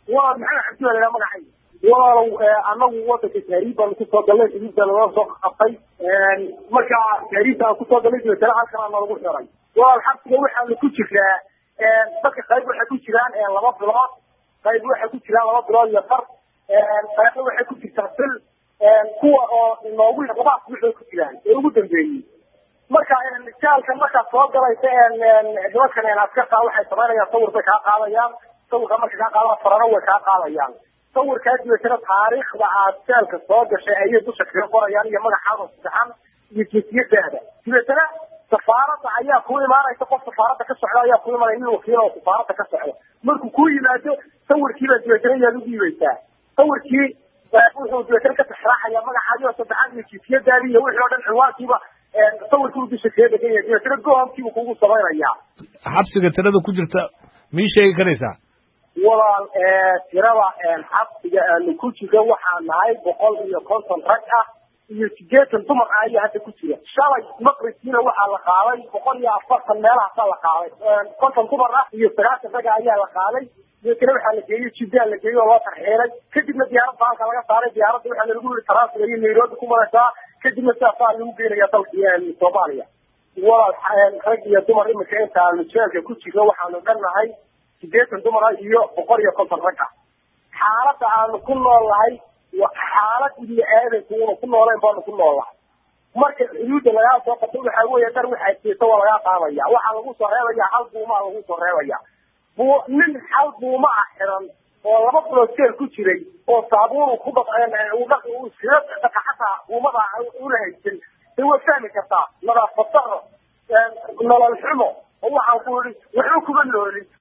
waa maxamed cabdi baa lahaa magacay walaalow anagu wadanka tahriib baanu kusoo galnay xuduudda nala soo qabtay marka tahriibta aan kusoo galnay dabeetana halkan nalagu xiray walaal xabsiga waxaanu ku jiraa dadka qayb waxay ku jiraan laba bilood qayb waxay ku jiraan laba bilood iyo far qaybna waxay ku jirtaa bil kuwa oo noogu laba asbuuc ku jiraan ee ugu dambeeyey marka jaalka markaad soo galaysa nimankan askarta waxay samaynayaan sawir bay kaa qaadayaan sawirka marka kaa qaadaan farano way kaa qaadayaan sawirkaa dibatana taariikhda aad jaalka soo gashay ayay dusha kaga qorayaan iyo magacaada saxan iyo jinsiyadaada dibatana safaaradda ayaa ku imaanaysa qof safaaradda ka socda ayaa ku imaanaya nin wakiil oo safaaradda ka socda markuu ku yimaado sawirkiibaa dibatana yaad u dhiibaysaa sawirkii wuxuu dibatana ka tixraacaya magacaadii oo saddexaad iyo jinsiyadaadii iyo wixii oo dhan ciwaankiiba sawirkii dusha kaga degan yahay dibatana goomkiibu kugu samaynayaa xabsiga tirada ku jirta mii sheegi karaysaa walaal tirada xabsiga aanu ku jiro waxaa nahay boqol iyo konton rag ah iyo sideetan dumar ah ayaa hadda ku jira shalay maqribkiina waxaa la qaaday boqol iyo afartan meelahaasaa la qaaday konton dumar ah iyo sagaashan raga ayaa la qaaday deetana waxaa la geeyey jiddaa la geeyey oo loo tarxiilay kadibna diyaaradda halka laga saaray diyaaradda waxaa lagu yiri taraasiga iyo nairobi ku maraysaa kadibna sidaasaa lagu geenaya dalka soomaaliya walaal rag iyo dumar imika intaanu jeelka ku jirno waxaanu dhannahay sideetan dumar ah iyo boqol iyo konton rag ah xaaladda aanu ku nool nahay xaalad ibni aadanku una ku noolayn baanu ku nool nahay marka xuduudda lagaa soo qabto waxaa weeye dhar waxaa jeesa waa lagaa qaadaya waxaa lagu soo reebaya hal buumaa lagu soo reebaya bu nin hal buuma ah xiran oo laba bilood jeel ku jiray oo saabuun ku iskaga dhaka xataa buumada una haysan de waa fahmi kartaa nadaafad daro nolol xumo oo waxaan ku yidhi waxba kuma noolin